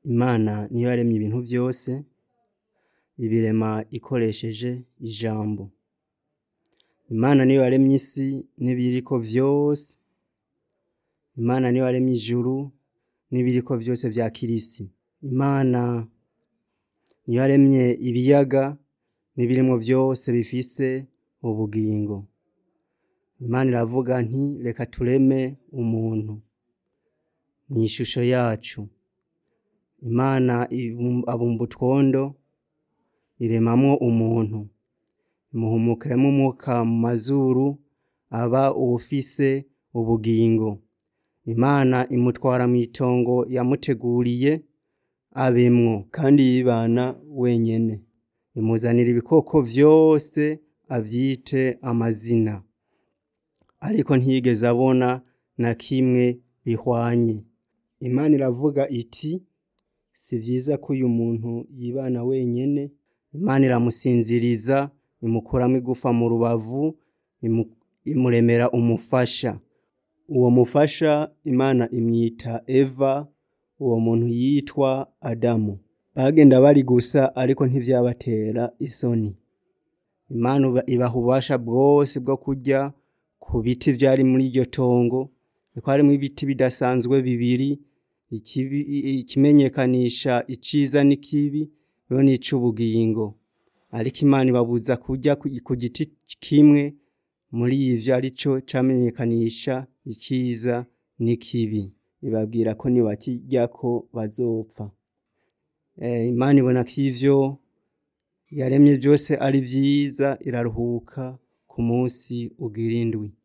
Imana niyo yaremye ibintu vyose, ibirema ikoresheje ijambo. Imana niyo yaremye isi n'ibiyiriko vyose, Imana niyo yaremye ijuru n'ibiriko vyose vyakira isi. Imana niyo yaremye ibiyaga n'ibirimwo vyose bifise ubugingo. Imana iravuga nti reka tureme umuntu mw'ishusho yacu. Imana abumba utwondo iremamwo umuntu, imuhumukiramwo umwuka mu mazuru aba uwufise ubugingo. Imana imutwara mw'itongo yamuteguriye abemwo kandi yibana wenyene. Imuzanira ibikoko vyose avyite amazina. Ariko ntiyigeze abona na kimwe bihwanye. Imana iravuga iti si vyiza ko uyu muntu yibana wenyene, Imana iramusinziriza imukuramwo igufa mu rubavu imuremera umufasha. Uwo mufasha Imana imwita Eva, uwo muntu yitwa Adamu. Bagenda bari gusa ariko ntivyabatera isoni. Imana ibaha ububasha bwose bwo kurya ku biti vyari muri iryo tongo, kuko harimwo ibiti bidasanzwe bibiri, ikimenyekanisha iciza n'ikibi, hariho n'ic'ubugingo. Ariko Imana ibabuza kurya ku giti kimwe muri ivyo arico camenyekanisha iciza n'ikibi. Ibabwira ko nibakiryako bazopfa. Imana ibona ko ivyo yaremye vyose ari vyiza iraruhuka ku musi ugira indwi.